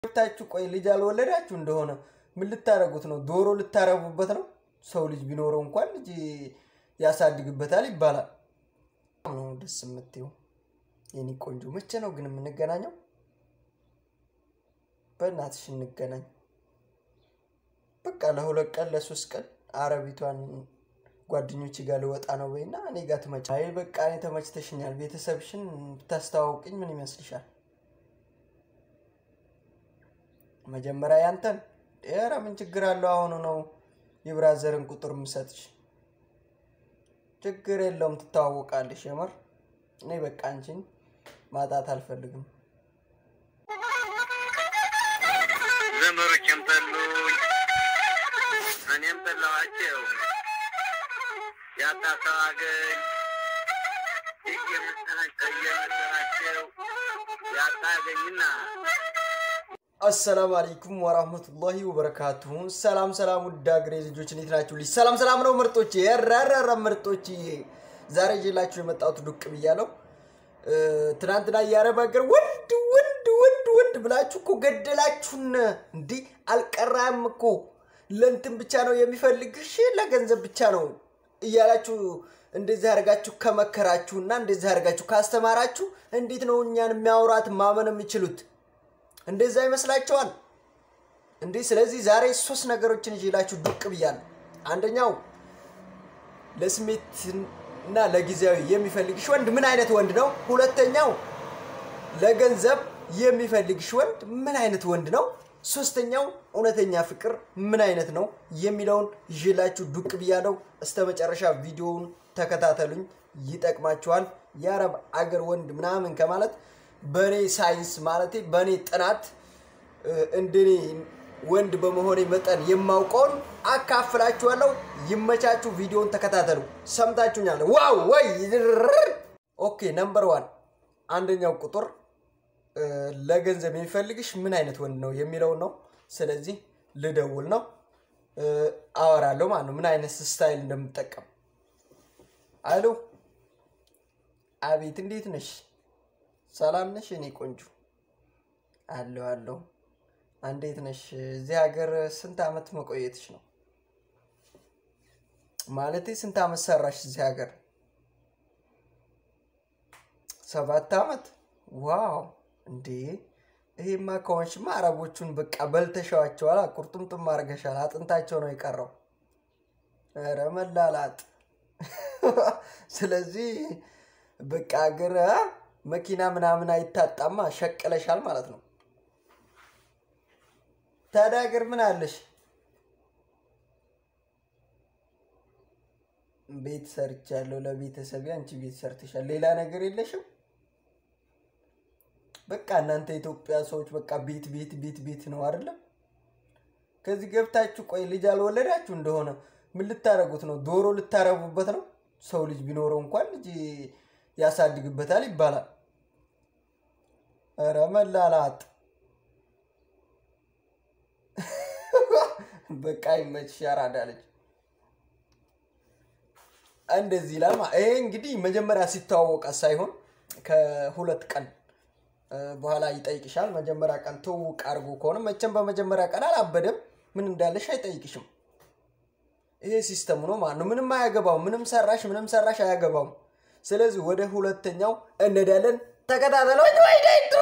ገብታችሁ ቆይ ልጅ አልወለዳችሁ እንደሆነ ምን ልታረጉት ነው? ዶሮ ልታረቡበት ነው? ሰው ልጅ ቢኖረው እንኳን ልጅ ያሳድግበታል ይባላል። ነው ደስ የምትይው የኔ ቆንጆ። መቼ ነው ግን የምንገናኘው? በእናትሽ እንገናኝ። በቃ ለሁለት ቀን ለሶስት ቀን አረቢቷን ጓደኞች ጋር ልወጣ ነው በይና እኔ ጋር ትመጫ። አይ በቃ እኔ ተመችተሽኛል። ቤተሰብሽን ብታስተዋውቅኝ ምን ይመስልሻል? መጀመሪያ ያንተን ኧረ ምን ችግር አለው? አሁኑ ነው የብራዘርን ቁጥር የምሰጥሽ። ችግር የለውም ትተዋወቃለሽ። የምር እኔ በቃ አንቺን ማጣት አልፈልግም። ዘመዶችም ጠሉኝ፣ እኔም ጠላኋቸው። ያጣሰው አገኝ እየመሰላቸው ያጣ አገኝና አሰላሙ አለይኩም ወራህመቱላሂ ወበረካቱሁ። ሰላም ሰላም፣ ውድ አገሬ ልጆች እንዴት ናችሁ? ልጅ ሰላም ሰላም ነው ምርጦች፣ የረረረ ምርጦች። ዛሬ ይዤላችሁ የመጣሁት ዱቅ ብያለሁ። ትናንትና የአረብ ሀገር ወንድ ወንድ ወንድ ወንድ ብላችሁ እኮ ገደላችሁን። እንዲህ አልቀራም እኮ ለእንትን ብቻ ነው የሚፈልግሽ ለገንዘብ ብቻ ነው እያላችሁ እንደዚህ አድርጋችሁ ከመከራችሁና እንደዚህ አድርጋችሁ ካስተማራችሁ እንዴት ነው እኛን የሚያወራት ማመን የሚችሉት? እንደዛ ይመስላችኋል እንዴ? ስለዚህ ዛሬ ሶስት ነገሮችን ይዤላችሁ ዱቅ ብያለሁ። አንደኛው ለስሜት እና ለጊዜያዊ የሚፈልግሽ ወንድ ምን አይነት ወንድ ነው? ሁለተኛው ለገንዘብ የሚፈልግሽ ወንድ ምን አይነት ወንድ ነው? ሶስተኛው እውነተኛ ፍቅር ምን አይነት ነው የሚለውን ይዤላችሁ ዱቅ ብያለሁ። እስተ መጨረሻ ቪዲዮውን ተከታተሉኝ፣ ይጠቅማችኋል። የአረብ አገር ወንድ ምናምን ከማለት በእኔ ሳይንስ ማለት በእኔ ጥናት እንደኔ ወንድ በመሆኔ መጠን የማውቀውን አካፍላችኋለሁ። ይመቻችሁ። ቪዲዮውን ተከታተሉ። ሰምታችሁኛል? ዋው ወይ ኦኬ። ነምበር ዋን አንደኛው ቁጥር ለገንዘብ የሚፈልግሽ ምን አይነት ወንድ ነው የሚለውን ነው። ስለዚህ ልደውል ነው አወራለሁ ማለት ነው፣ ምን አይነት ስታይል እንደምጠቀም። አሎ፣ አቤት፣ እንዴት ነሽ? ሰላም ነሽ? እኔ ቆንጆ አለሁ አለሁ። እንዴት ነሽ? እዚህ ሀገር ስንት አመት መቆየትሽ ነው? ማለቴ ስንት አመት ሰራሽ እዚህ ሀገር? ሰባት አመት። ዋው! እንዴ ይሄማ ከሆንሽማ አረቦቹን በቃ በልተሻዋቸዋል። ቁርጥምጥም አድርገሻል። አጥንታቸው ነው የቀረው። ኧረ መላላጥ። ስለዚህ በቃ ሀገር መኪና ምናምን አይታጣማ፣ ሸቅለሻል ማለት ነው። ታዲያ ሀገር ምን አለሽ? ቤት ሰርቻለሁ ለቤተሰብ። አንቺ ቤት ሰርተሻል፣ ሌላ ነገር የለሽም? በቃ እናንተ የኢትዮጵያ ሰዎች በቃ ቤት ቤት ቤት ቤት ነው አይደለም? ከዚህ ገብታችሁ ቆይ ልጅ አልወለዳችሁ እንደሆነ ምን ልታረጉት ነው? ዶሮ ልታረቡበት ነው? ሰው ልጅ ቢኖረው እንኳን ልጅ ያሳድግበታል ይባላል። ኧረ መላላጥ። በቃ ይመችሽ፣ ያራዳ ልጅ እንደዚህ ይላል። ይሄ እንግዲህ መጀመሪያ ሲተዋወቀ ሳይሆን ከሁለት ቀን በኋላ ይጠይቅሻል። መጀመሪያ ቀን ትውውቅ አድርጎ ከሆነ መቼም በመጀመሪያ ቀን አላበደም፣ ምን እንዳለሽ አይጠይቅሽም። ይሄ ሲስተሙ ነው ማለት ነው። ምንም አያገባውም። ምንም ሰራሽ ምንም ሰራሽ አያገባውም። ስለዚህ ወደ ሁለተኛው እንሄዳለን። ተከታተሎች ወይ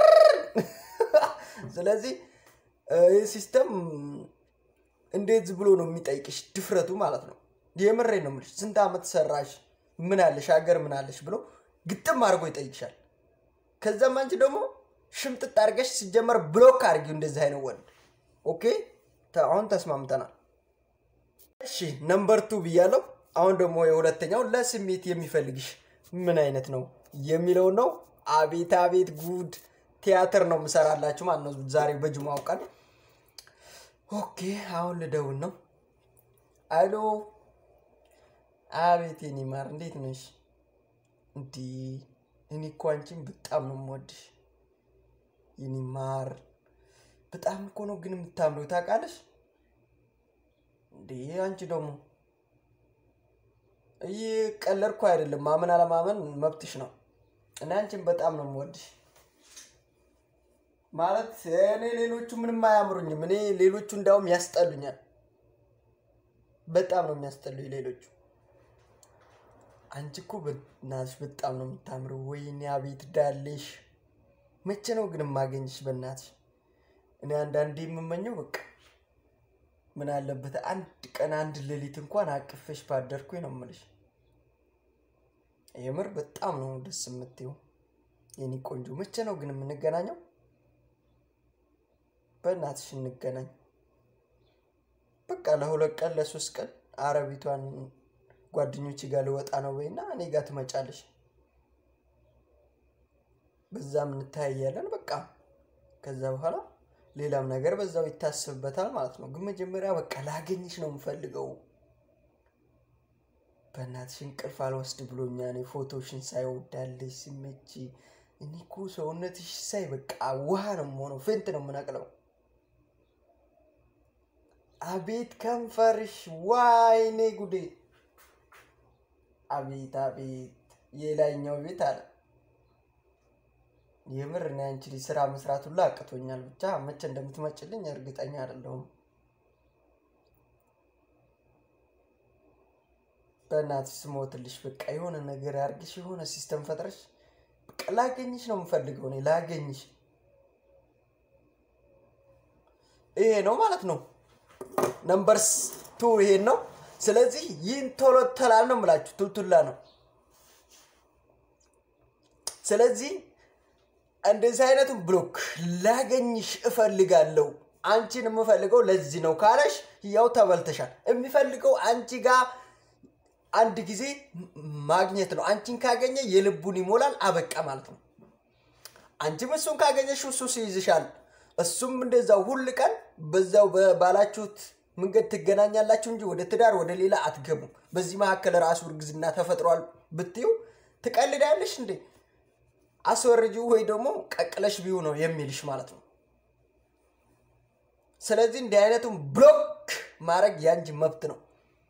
ስለዚህ ይህ ሲስተም እንዴት ዝም ብሎ ነው የሚጠይቅሽ? ድፍረቱ ማለት ነው። የምሬ ነው የምልሽ። ስንት ዓመት ሰራሽ፣ ምን አለሽ፣ ሀገር ምን አለሽ ብሎ ግጥም አድርጎ ይጠይቅሻል። ከዛም አንቺ ደግሞ ሽምጥጥ አድርገሽ ሲጀመር ብሎክ አድርጊው እንደዚህ አይነት ወንድ። ኦኬ አሁን ተስማምተናል። እሺ ነምበር ቱ ብያለሁ። አሁን ደግሞ የሁለተኛው ለስሜት የሚፈልግሽ ምን አይነት ነው የሚለው ነው። አቤት አቤት ጉድ ቲያትር ነው የምሰራላችሁ ማለት ነው ዛሬ በጅማው ቀን። ኦኬ አሁን ልደውል ነው። አሎ አቤት የኔ ማር እንዴት ነሽ? እንዲህ እኔ እኮ አንቺን በጣም ነው የምወድሽ የኔ ማር። በጣም እኮ ነው ግን የምታምነው ታውቃለሽ እንዴ? አንቺ ደግሞ እየቀለድኩ አይደለም። ማመን አለማመን መብትሽ ነው። እና አንቺን በጣም ነው የምወድሽ። ማለት እኔ ሌሎቹ ምንም አያምሩኝም። እኔ ሌሎቹ እንዳውም ያስጠሉኛል። በጣም ነው የሚያስጠሉኝ ሌሎቹ። አንቺ እኮ በእናትሽ በጣም ነው የምታምረው። ወይኔ አቤት ዳሌሽ። መቼ ነው ግን የማገኝሽ? በእናትሽ እኔ አንዳንዴ የምመኘው በቃ ምን አለበት አንድ ቀን አንድ ሌሊት እንኳን አቅፌሽ ባደርኩኝ ነው የምልሽ። የምር በጣም ነው ደስ የምትይው የኔ ቆንጆ። መቼ ነው ግን የምንገናኘው? በእናትሽ እንገናኝ። በቃ ለሁለት ቀን ለሶስት ቀን አረቢቷን ጓደኞች ጋር ልወጣ ነው በይና እኔ ጋር ትመጫለሽ። በዛም እንታያያለን። በቃ ከዛ በኋላ ሌላም ነገር በዛው ይታሰብበታል ማለት ነው። ግን መጀመሪያ በቃ ላገኝሽ ነው የምፈልገው። በእናትሽ እንቅልፍ አልወስድ ብሎኛ እኔ ፎቶሽን ሳይ ወዳለሽ ሲመች እኔ እኮ ሰውነትሽ ሳይ በቃ ውሃ ነው የምሆነው፣ ፌንት ነው የምነቅለው። አቤት ከንፈርሽ፣ ዋይኔ ጉዴ! አቤት አቤት፣ የላይኛው ቤት አለ። የምር እኔ አንቺ ልጅ ስራ መስራት ሁላ አቅቶኛል። ብቻ መቼ እንደምትመጭልኝ እርግጠኛ አይደለሁም። በእናትሽ ስሞትልሽ በቃ የሆነ ነገር አድርግሽ፣ የሆነ ሲስተም ፈጥረሽ በቃ ላገኝሽ ነው የምፈልገው። እኔ ላገኝሽ ይሄ ነው ማለት ነው። ነምበርስ ቱ ይሄን ነው። ስለዚህ ይህን ቶሎ ተላል ነው የምላችሁ፣ ቱልቱላ ነው። ስለዚህ እንደዚህ አይነቱን ብሎክ ላገኝሽ እፈልጋለሁ። አንቺን የምፈልገው ለዚህ ነው ካለሽ ያው ተበልተሻል። የሚፈልገው አንቺ ጋር አንድ ጊዜ ማግኘት ነው። አንቺን ካገኘ የልቡን ይሞላል፣ አበቃ ማለት ነው። አንቺም እሱን ካገኘሽ እሱ ይይዝሻል። እሱም እንደዛው ሁል ቀን በዛው ባላችሁት መንገድ ትገናኛላችሁ እንጂ ወደ ትዳር ወደ ሌላ አትገቡም። በዚህ መካከል ራሱ እርግዝና ተፈጥሯል ብትዩ ትቀልዳለሽ እንዴ? አስወርጂው ወይ ደግሞ ቀቅለሽ ቢዩ ነው የሚልሽ ማለት ነው። ስለዚህ እንዲህ አይነቱን ብሎክ ማድረግ ያንቺ መብት ነው።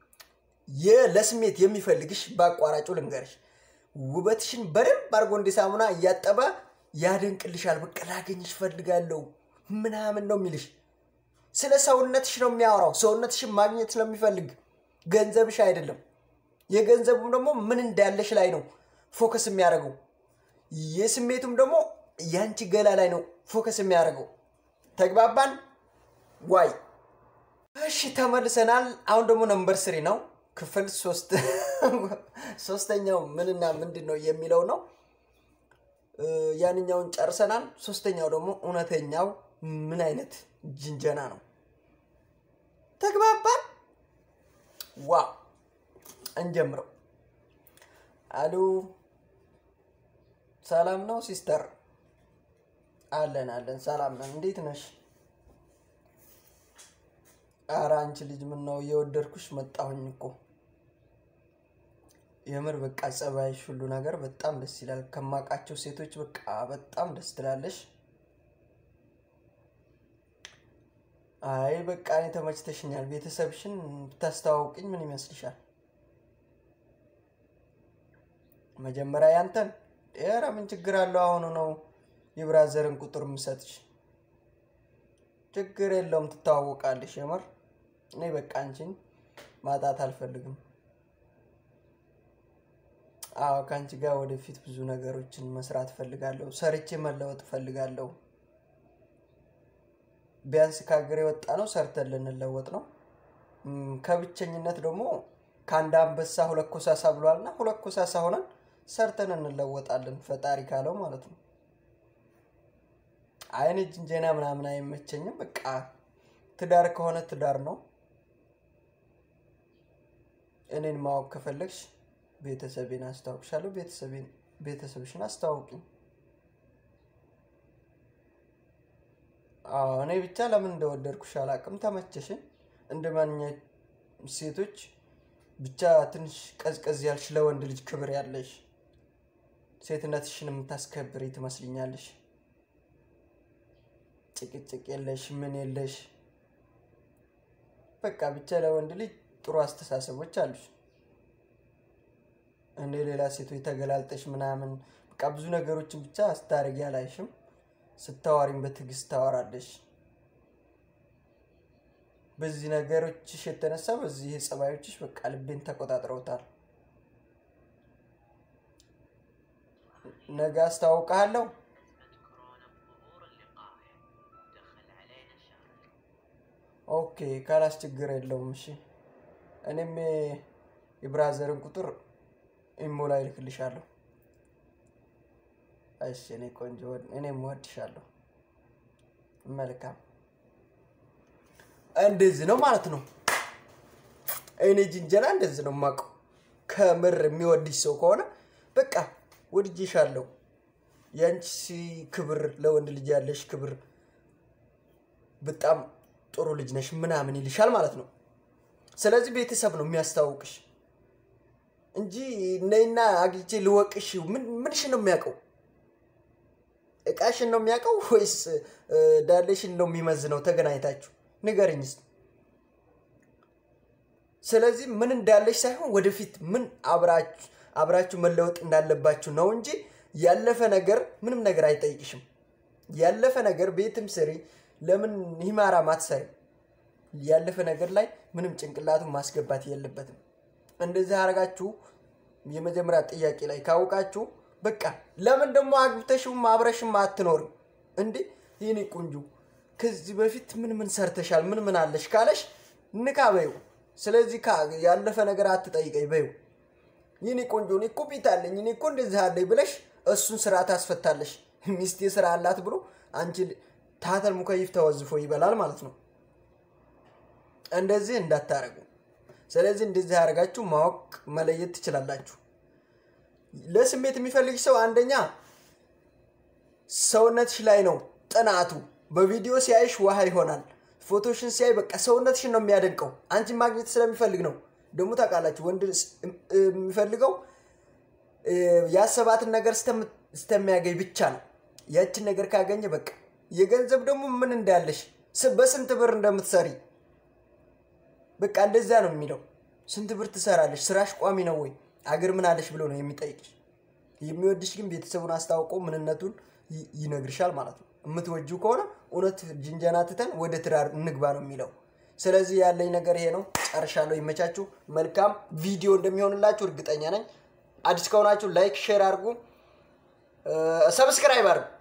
ለስሜት የሚፈልግሽ በአቋራጩ ልንገርሽ፣ ውበትሽን በደንብ አድርጎ እንደ ሳሙና እያጠበ ያደንቅልሻል። በቃ ላገኝሽ ፈልጋለሁ ምናምን ነው የሚልሽ። ስለ ሰውነትሽ ነው የሚያወራው። ሰውነትሽን ማግኘት ስለሚፈልግ ገንዘብሽ አይደለም። የገንዘቡም ደግሞ ምን እንዳለሽ ላይ ነው ፎከስ የሚያደርገው። የስሜቱም ደግሞ ያንቺ ገላ ላይ ነው ፎከስ የሚያደርገው። ተግባባን ዋይ? እሺ ተመልሰናል። አሁን ደግሞ ነምበር ስሪ ነው ክፍል ሶስት ሶስተኛው ምንና ምንድን ነው የሚለው ነው። ያንኛውን ጨርሰናል። ሶስተኛው ደግሞ እውነተኛው ምን አይነት ጅንጀና ነው። ተግባባን? ዋው እንጀምረው። አሉ ሰላም ነው ሲስተር? አለን አለን፣ ሰላም ነን። እንዴት ነሽ? ኧረ አንቺ ልጅ ምን ነው እየወደድኩሽ መጣሁኝ እኮ የምር በቃ ጸባይሽ፣ ሁሉ ነገር በጣም ደስ ይላል። ከማውቃቸው ሴቶች በቃ በጣም ደስ ትላለሽ። አይ በቃ እኔ ተመችተሽኛል። ቤተሰብሽን ብታስተዋውቅኝ ምን ይመስልሻል? መጀመሪያ ያንተን። ኧረ ምን ችግር አለው? አሁኑ ነው የብራዘርን ቁጥር የምሰጥሽ። ችግር የለውም፣ ትተዋወቃለሽ። የምር እኔ በቃ አንቺን ማጣት አልፈልግም። አዎ ከአንቺ ጋር ወደፊት ብዙ ነገሮችን መስራት እፈልጋለሁ። ሰርቼ መለወጥ እፈልጋለሁ። ቢያንስ ከሀገር የወጣ ነው ሰርተን ልንለወጥ ነው። ከብቸኝነት ደግሞ ከአንድ አንበሳ ሁለት ኮሳሳ ብሏልና ሁለት ኮሳሳ ሆነን ሰርተን እንለወጣለን፣ ፈጣሪ ካለው ማለት ነው። አይን ጅንጀና ምናምን አይመቸኝም። በቃ ትዳር ከሆነ ትዳር ነው። እኔን ማወቅ ከፈለግሽ ቤተሰቤን አስታውቅሻለሁ። ቤተሰብሽን አስተዋውቂኝ። አዎ እኔ ብቻ ለምን እንደወደድኩሽ አላውቅም። ተመቸሽን። እንደ ማንኛውም ሴቶች ብቻ ትንሽ ቀዝቀዝ ያልሽ ለወንድ ልጅ ክብር ያለሽ ሴትነትሽን የምታስከብሪ ትመስልኛለሽ። ጭቅጭቅ የለሽ ምን የለሽ። በቃ ብቻ ለወንድ ልጅ ጥሩ አስተሳሰቦች አሉሽ። እንደ ሌላ ሴቶች ተገላልጠሽ ምናምን በቃ ብዙ ነገሮችን ብቻ አስታርጊ አላይሽም። ስታዋሪም በትዕግስት ታወራለሽ። በዚህ ነገሮችሽ የተነሳ በዚህ ጸባዮችሽ በቃ ልቤን ተቆጣጥረውታል። ነገ አስታውቅሃለሁ። كورونا بظهور اللقاح دخل علينا شهر ኦኬ ካላስ ችግር የለውም። እሺ እኔም የብራዘርን ቁጥር ኢሞ ላይ ልክልሻለሁ። እሺ እኔ ቆንጆ እኔም ወድሻለሁ። መልካም እንደዚህ ነው ማለት ነው። እኔ ጅንጀና እንደዚህ ነው የማውቀው። ከምር የሚወድሽ ሰው ከሆነ በቃ ወድጄሻለሁ፣ የአንቺ ክብር፣ ለወንድ ልጅ ያለሽ ክብር በጣም ጥሩ ልጅ ነሽ ምናምን ይልሻል ማለት ነው። ስለዚህ ቤተሰብ ነው የሚያስታውቅሽ እንጂ ነይና አግኝቼ ልወቅሽ ምን- ምንሽን ነው የሚያውቀው? እቃሽን ነው የሚያውቀው ወይስ እ፣ ዳሌሽን ነው የሚመዝነው? ተገናኝታችሁ ንገርኝ እስኪ። ስለዚህ ምን እንዳለሽ ሳይሆን ወደፊት ምን አብራችሁ አብራችሁ መለወጥ እንዳለባችሁ ነው እንጂ ያለፈ ነገር ምንም ነገር አይጠይቅሽም። ያለፈ ነገር ቤትም ስሪ፣ ለምን ሂማራ ማትሰሪ? ያለፈ ነገር ላይ ምንም ጭንቅላቱን ማስገባት የለበትም። እንደዚህ አረጋችሁ የመጀመሪያ ጥያቄ ላይ ካወቃችሁ በቃ ለምን ደግሞ አግብተሽም አብረሽም አትኖርም እንዴ? ይህኔ ቆንጆ ከዚህ በፊት ምን ምን ሰርተሻል ምን ምን አለሽ ካለሽ ንካ በይው። ስለዚህ ካ- ያለፈ ነገር አትጠይቀኝ በይው። ይህኔ ቆንጆ እኔ እኮ ቤት አለኝ እኔ እኮ እንደዚህ አለኝ ብለሽ እሱን ስራ ታስፈታለሽ። ሚስቴ ስራ አላት ብሎ አንቺ ታተል ሙከይፍ ተወዝፎ ይበላል ማለት ነው። እንደዚህ እንዳታረጉ። ስለዚህ እንደዚህ ያደረጋችሁ ማወቅ መለየት ትችላላችሁ። ለስሜት የሚፈልግ ሰው አንደኛ ሰውነትሽ ላይ ነው ጥናቱ። በቪዲዮ ሲያይሽ ውሃ ይሆናል። ፎቶሽን ሲያይ በቃ ሰውነትሽን ነው የሚያደንቀው። አንቺን ማግኘት ስለሚፈልግ ነው። ደግሞ ታውቃላችሁ ወንድ ስ- የሚፈልገው እ፣ ያሰባትን ነገር እስከም- እስከሚያገኝ ብቻ ነው። ያችን ነገር ካገኘ በቃ የገንዘብ ደግሞ ምን እንዳለሽ ስ- በስንት ብር እንደምትሰሪ በቃ እንደዛ ነው የሚለው። ስንት ብር ትሰራለሽ? ስራሽ ቋሚ ነው ወይ? አገር ምን አለሽ ብሎ ነው የሚጠይቅሽ። የሚወድሽ ግን ቤተሰቡን አስታውቆ ምንነቱን ይ- ይነግርሻል ማለት ነው። የምትወጂው ከሆነ እውነት ጅንጀና ትተን ወደ ትዳር እንግባ ነው የሚለው። ስለዚህ ያለኝ ነገር ይሄ ነው። ጨርሻለሁ። ይመቻችሁ። መልካም ቪዲዮ እንደሚሆንላችሁ እርግጠኛ ነኝ። አዲስ ከሆናችሁ ላይክ፣ ሼር አድርጉ፣ ሰብስክራይብ አድርጉ።